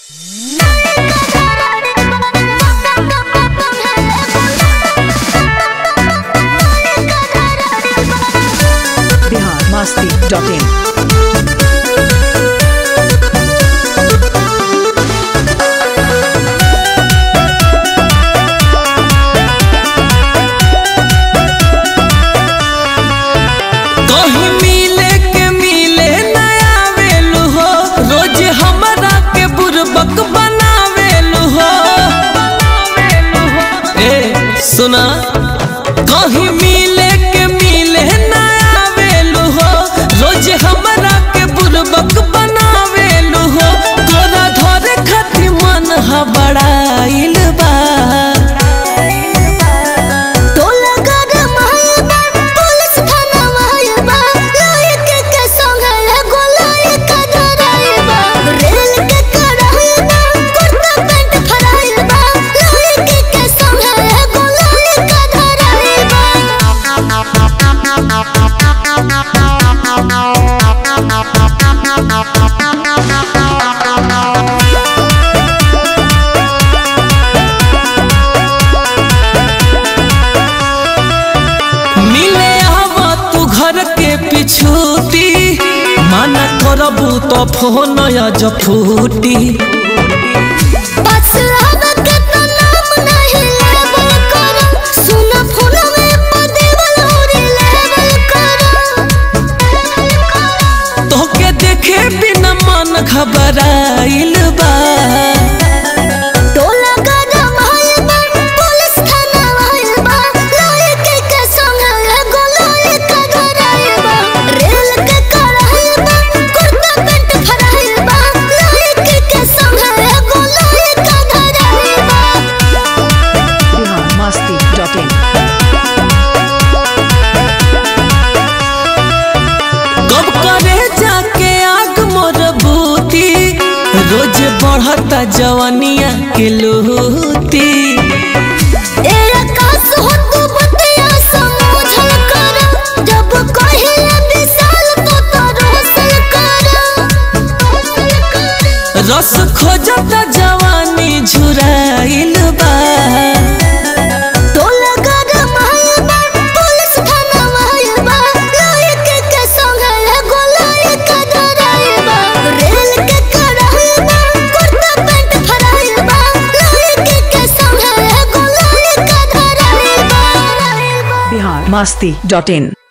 Bihar Masti dot in कहीं मिले के मिले नया वेलू हो रोज हमरा के बुरबक बनावेलू हो ए सुना कहीं मिले के मिले नया वेलू हो रोज हमरा के बुरबक बनावेलू हो तोरा धरे खातिर मन हबड़ाइल बा टोला गरम है बा, पुलिस थाना है बा, लड़के के संग है गोलाई का डराई बा। रेल के कड़ाई बा, कुर्ता पैंट फराई बा, लड़के के संग है गोलाई का डराई बा। मिले आवा तू घर के पिछूती माना करबू तो फोन जो फूटी बस अब के तो नाम नहीं लेबल करो, सुन फोन में पदेवल होरी लेबल करो। तोके देखे बिना मन घबराइल बा टोला गरम है बा, पुलिस थाना है बा, लड़के के संग है गोलाई का डराई बा। रेल के कड़ाई बा, कुर्ता पैंट फराई बा, लड़के के संग है गोलाई का डराई बा। बिहार मस्ती डॉट इन कब करे जाके आग मोर बूती रोज बढ़ता जवानिया के लूती ए आकाश हो तू बतिया समझल कर जब कहिले विशाल तो तो रोशन कर रस खोजता जवानी झुराइल बा टोला गरम है बा, पुलिस थाना है बा, लड़के के संग है गोलाई का डराई बा। रेल के कड़ाई बा, कुर्ता पैंट फराई बा, लड़के के संग है गोलाई का डराई बा। बिहार मस्ती डॉट इन